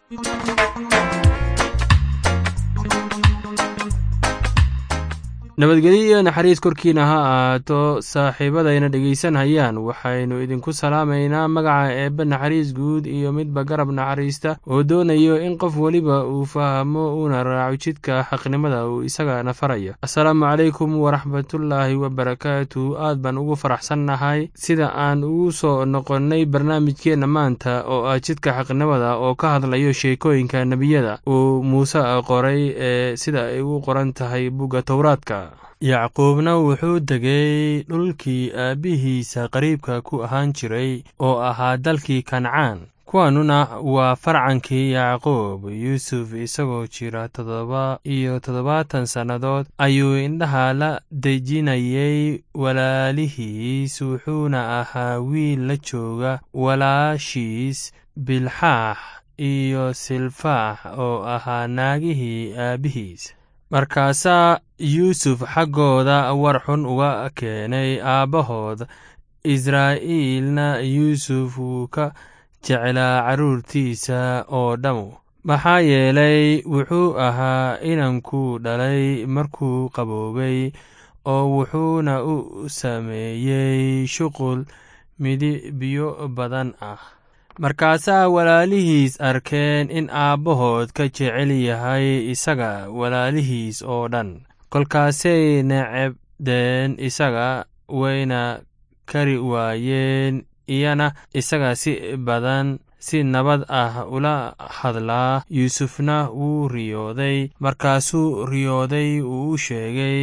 nabadgelyo iyo naxariis korkiina ha ahaato saaxiibadayna dhegaysanhayaan waxaynu idinku salaamaynaa magaca eebbe naxariis guud iyo midba garab naxariista oo doonayo in qof weliba uu fahmo uuna raaco jidka xaqnimada uu isagana farayo assalaamu calaykum waraxmatullaahi wabarakaatu aad baan ugu faraxsannahay sida aan ugu soo noqonnay barnaamijkeenna maanta oo ah jidka xaqnimada oo ka hadlayo sheekooyinka nebiyada uu muuse qoray ee sida ay u qoran tahay bugga towraadka yacquubna wuxuu degay dhulkii aabbihiisa qariibka ku ahaan jiray oo ahaa dalkii kancaan kuwanuna waa farcankii yacquub yuusuf isagoo jira toddoba iyo toddobaatan sannadood ayuu indhaha la dejinayay walaalihiis wuxuuna ahaa wiil la jooga walaashiis bilxaax iyo silfaax oo ahaa naagihii aabbihiis markaasaa yuusuf xaggooda war xun uga keenay aabbahood israa'iilna yuusuf wuu ka jeclaa carruurtiisa oo dhammu maxaa yeelay wuxuu ahaa inankuu dhalay markuu qaboobay oo wuxuuna u sameeyey shuqul midibyo badan ah markaasaa walaalihiis arkeen in aabbahood ka jecel yahay isaga walaalihiis oo dhan kolkaasay necebdeen isaga wayna kari waayeen iyana isaga si badan si nabad ah ula hadlaa yuusufna wuu riyooday markaasuu riyooday uu u sheegay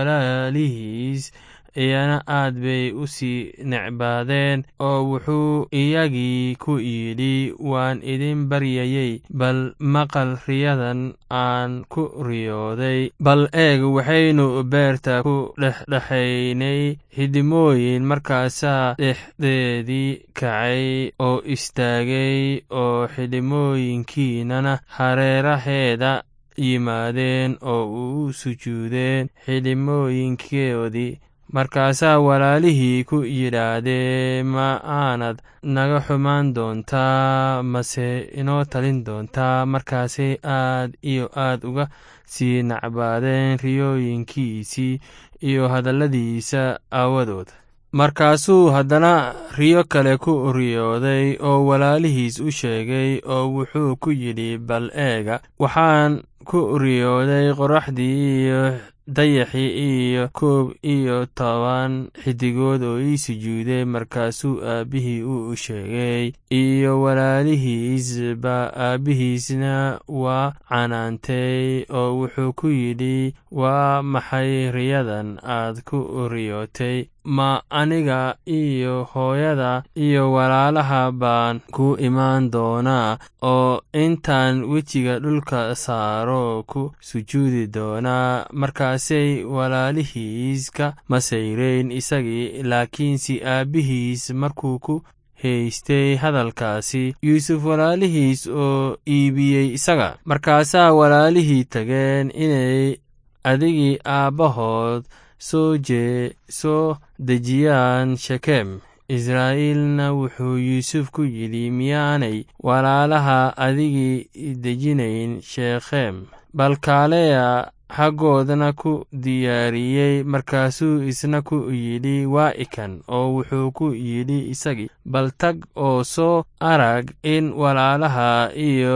walaalihiis iyana aad bay u sii necbaadeen oo wuxuu iyagii ku yidhi waan idin baryayey bal maqal riyadan aan ku riyooday bal eeg waxaynu beerta ku dhexdhexaynay xidimooyin markaasaa dhexdeedii kacay oo istaagay oo xidhimooyinkiinana hareeraheeda yimaadeen oo u sujuudeen xidhimooyinkoodii markaasaa walaalihii ku yidhaahdeen ma aanad naga xumaan doontaa mase inoo talin doontaa markaasay aad iyo aad uga sii nacbaadeen riyooyinkiisii iyo hadalladiisa aawadood markaasuu haddana riyo kale ku riyooday oo walaalihiis u sheegay oo wuxuu ku yidhi bal eega waxaan ku riyooday qoraxdii iyo dayaxii iyo koob iyo toban xidigood oo ii sujuuday markaasuu aabbihii u sheegay iyo walaalihiisba aabbihiisna waa canaantay oo wuxuu ku yidhi waa maxay riyadan aad ku riyootay ma aniga iyo hooyada iyo walaalaha baan ku imaan doonaa oo intaan wejiga dhulka saaro ku sujuudi doonaa markaasay walaalihiis ka masayreyn isagii laakiinse aabbihiis markuu ku haystay hadalkaasi yuusuf walaalihiis oo iibiyey isaga markaasaa walaalihii tageen inay adigii aabbahood soo jee soo dejiyaan shekem israa'iilna wuxuu yuusuf ku yidhi miyaanay walaalaha adigii dejinayn shekhem balkaaleya xaggoodna ku diyaariyey markaasuu isna ku yidhi waa ikan oo wuxuu ku yidhi isagii bal tag oo soo arag in walaalaha iyo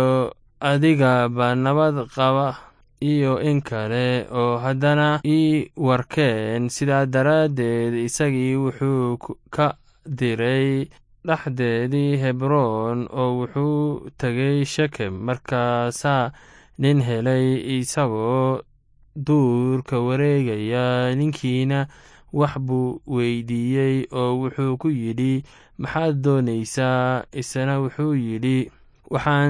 adigaba nabad qaba iyo in kale oo haddana ii warkeen sidaa daraaddeed isagii wuxuu ka diray dhexdeedii hebroon oo wuxuu tegay shekem markaasaa nin helay isagoo duurka wareegaya ninkiina wax buu weydiiyey oo wuxuu ku yidhi maxaad doonaysaa isna wuxuu yidhi waxaan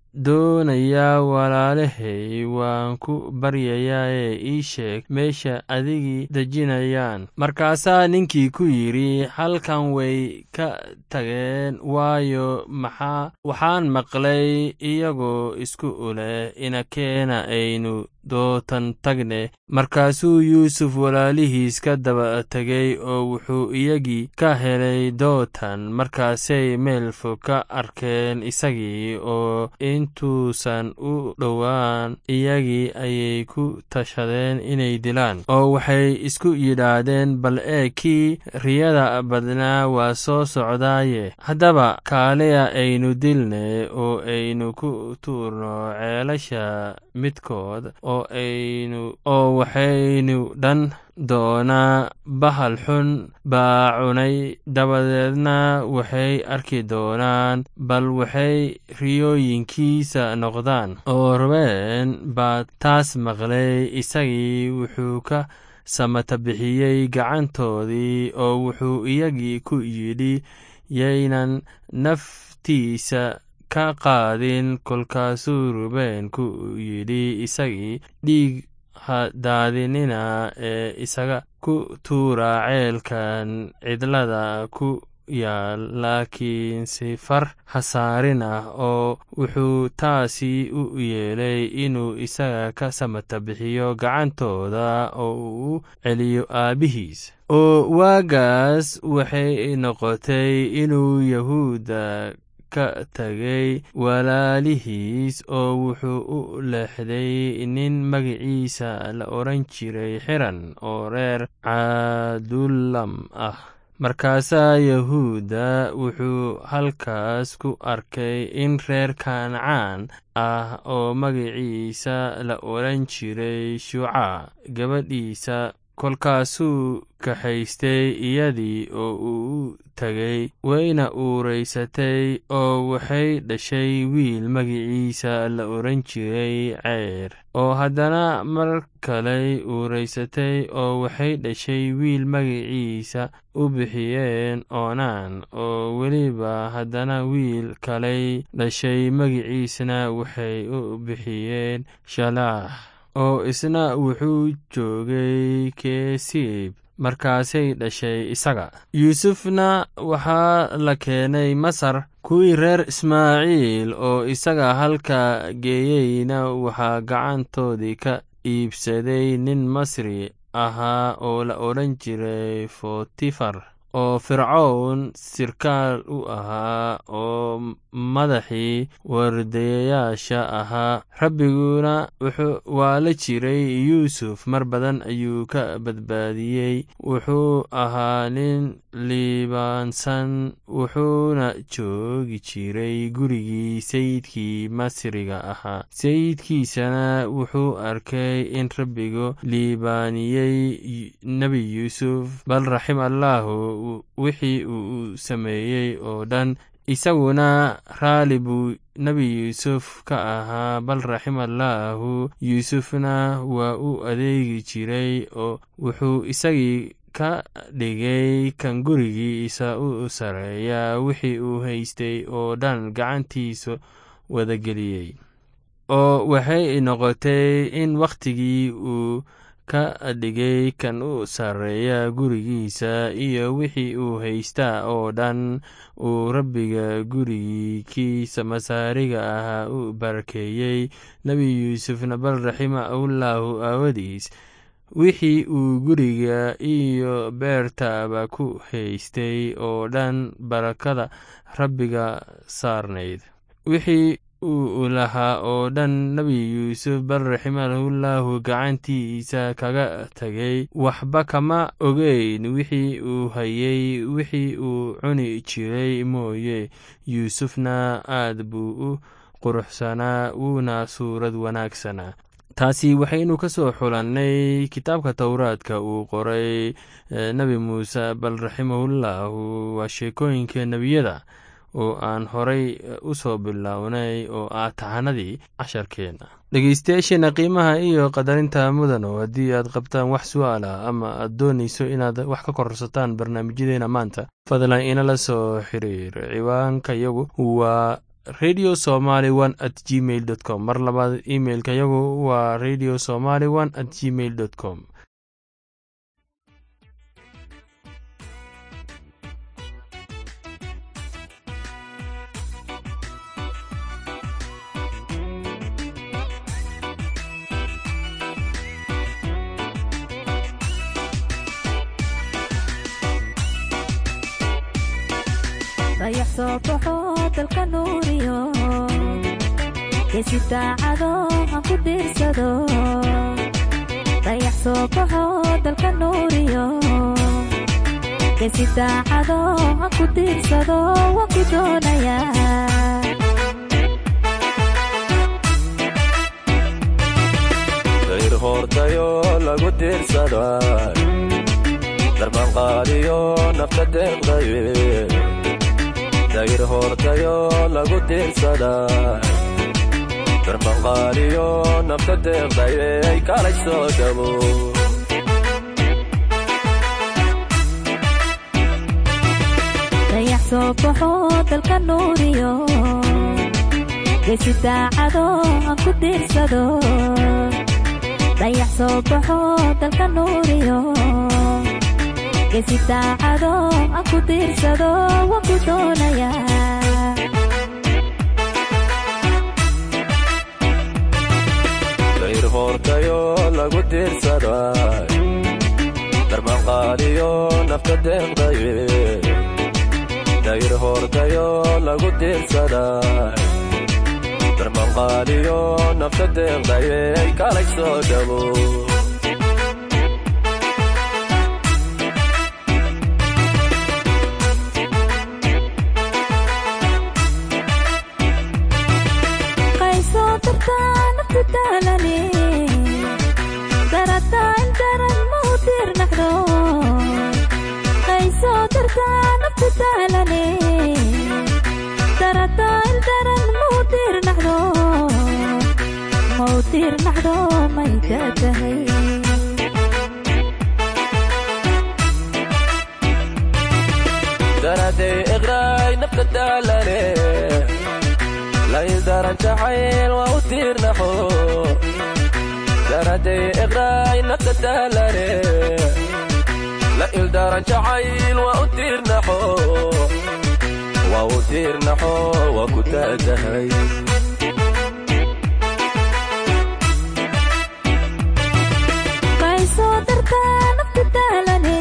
doonayaa walaalahay waan ku baryayaa ee ii sheeg meesha adigii dejinayaan markaasaa ninkii ku yidhi halkan way ka tageen waayo maxaa waxaan maqlay iyagoo isku uleh inakeena aynu dootan tagne markaasuu yuusuf walaalihiis ka daba tegay oo wuxuu iyagii ka helay dootan markaasay meel fog ka arkeen isagii oo intuusan u dhowaan iyagii ayay ku tashadeen inay dilaan oo waxay isku yidhaahdeen bal ee kii riyada badnaa waa soo socdaaye haddaba kaaliya aynu dilne oo aynu ku tuurno ceelasha midkood oo aynu oo waxaynu dhan doonaa bahal xun baa cunay dabadeedna waxay arki doonaan bal waxay riyooyinkiisa noqdaan oo robeen baa taas maqlay isagii wuxuu ka samata bixiyey gacantoodii oo wuxuu iyagii ku yidhi yaynan naftiisa ka qaadin kolkaasuu rubeen ku yidhi isagii dhiig hadaadinina ee isaga ku tuura ceelkan cidlada ku yaal laakiin sifar hasaarin ah oo wuxuu taasi u yeelay inuu isaga ka samata bixiyo gacantooda oo uu u celiyo aabbihiis oo waagaas waxay noqotay inuu yahuudda ka tagay walaalihiis oo wuxuu u leexday nin magaciisa la odhan jiray xiran oo reer cadulam ah markaasaa yahuudda wuxuu halkaas ku arkay in reer kancaan ah oo magaciisa la odhan jiray shuuca gabadhiisa kolkaasuu kaxaystay iyadii oo uu u tegay wayna uuraysatay oo waxay dhashay wiil magiciisa la odhan jiray ceyr oo haddana mar kaley uuraysatay oo waxay dhashay wiil magaciisa u bixiyeen oonaan oo weliba haddana wiil kaley dhashay magiciisna waxay u bixiyeen shalaax oo isna wuxuu joogay keesiib markaasay dhashay isaga yuusufna waxaa la keenay masar kuwii reer ismaaciil oo isaga halka geeyeyna waxaa gacantoodii ka iibsaday nin masri ahaa oo la odhan jiray fotifar oo fircown sirkaal u ahaa oo madaxii wardayayaasha ahaa rabbiguna waa la jiray yuusuf mar badan ayuu ka badbaadiyey wuxuu ahaa nin liibaansan wuxuuna joogi jiray gurigii sayidkii masriga ahaa sayidkiisana wuxuu arkay in rabbigu liibaaniyey nebi yuusuf bal raxim allaahu wixii uu sameeyey oo dhan isaguna raali buu nebi yuusuf ka ahaa bal raximallaahu yuusufna waa u adeegi jiray oo wuxuu isagii ka dhigay kan gurigiisa u sareeya wixii uu haystay oo dhan gacantiisa wadageliyey oo waxay noqotay in wakhtigii uu ka dhigay kan u sarreeya gurigiisa iyo wixii uu haystaa oo dhan uu rabbiga gurigiikiisa masaariga ahaa u barakeeyey nebi yuusufna bal raximahullaahu aawadiis wixii uu guriga iyo beertaaba ku haystay oo dhan barakada rabbiga saarnayd wixii uu lahaa oo dhan nebi yuusuf bal raximahullaahu gacantiisa kaga tegay waxba kama ogeyn wixii uu hayey wixii uu cuni jiray mooye yuusufna aad buu u quruxsanaa wuuna suurad wanaagsanaa taasi waxaynu ka soo xulannay kitaabka towraadka uu qoray nebi muuse bal raximahullaahu waa sheekooyinka nebiyada oo aan horay u soo bilownay oo ah tahanadii casharkeenna dhegeystayaasheena qiimaha iyo qadarinta mudano haddii aad qabtaan wax su-aal ah ama aad doonayso inaad wax ka korsataan barnaamijyadeena maanta fadlan inala soo xiriir ciwaanka yagu waa radio somaly one at gmail dot com mar labaad imailka yagu waa radio somaly one at gmail dot com dayax soo baxo dalka nuuriyo geesi daacado aan ku diirsado dayax soo baxo dalka nuuriyo geesi daacado aan ku diirsado waan ku doonayaa dayr hoortayo lagu diirsada darbanqaadiyo nafta deeqdaye dayr hoortayo lagu diirsada darbanqaadiyo nafta deeqdaye ay kalay soo dhabo dayax soo baxo dalka nuuriyo geesi daacado aan ku diirsado dayax soo baxo dalka nuuriyo geesi daacado aan ku diirsado waan ku doonayaa dayr hoortayo lagu diirsada darbanqaadiyo nafta deeqdaye dayr hoortayo lagu diirsada darbanqaadiyo nafta deeqdaye ay kalay soo dhabo qaysoo dartaa nafta daalane darataa in daran ma u diirnaxdo qaysoo dartaa nafta daalane darataa in daran ma u diirnaxdo ma u diirnaxdo may daatahay daraday iqraay nafta daalane laydaran jacayl waa u tiirnaxo daraday iqraay nafta daalane la ildaran jacayl waa u tiirnaxo waa u tiirnaxo waa ku taagahay qaysoo dartaa nafta daalane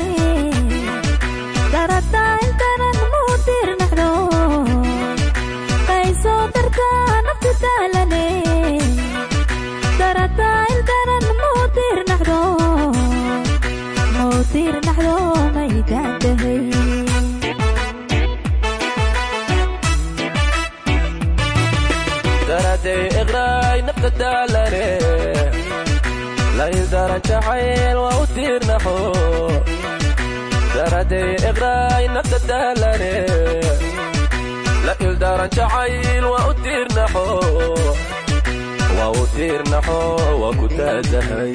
darataa in daran ma u diirnaxdo qaysoo dartaa nafta daalane darataa in daran ma u diirnaxdo ma u diirnaxdo may daantahay daraday iqraay nafta daalane laydaran jacayl waa u tiirnaxo daraday iqraay nafta daalane la ildaran jacayl waa u tiirnaxo waa u tiirnaxo waa ku taagahay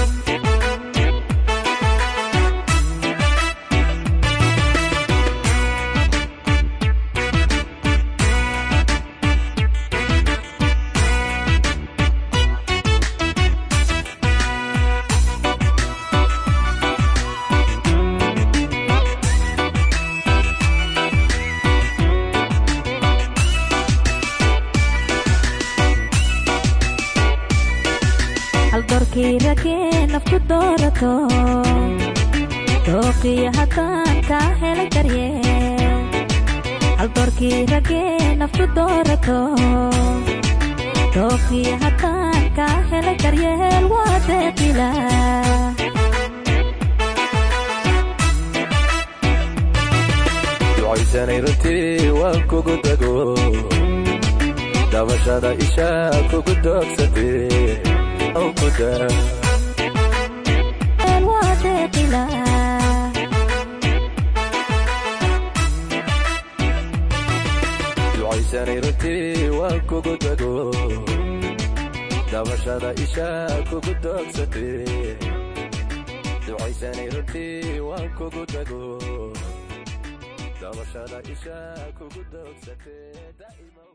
hal doorkii ragee nafku doorato dooqiyo haddaan kaa helay daryeel hal doorkii ragee nafku doorato dooqiyo haddaan kaa helay daryeel waa deeqila ducaysanay runtii waan kugu dago dabashada isha kugu doogsatee oo ku daa waa deeqila ducaysanay runtii waan kugu dago dabashada isha kugu doogsatee ducaysanay runtii waan kugu dago dabashada isha kugu doogsatee daa'ima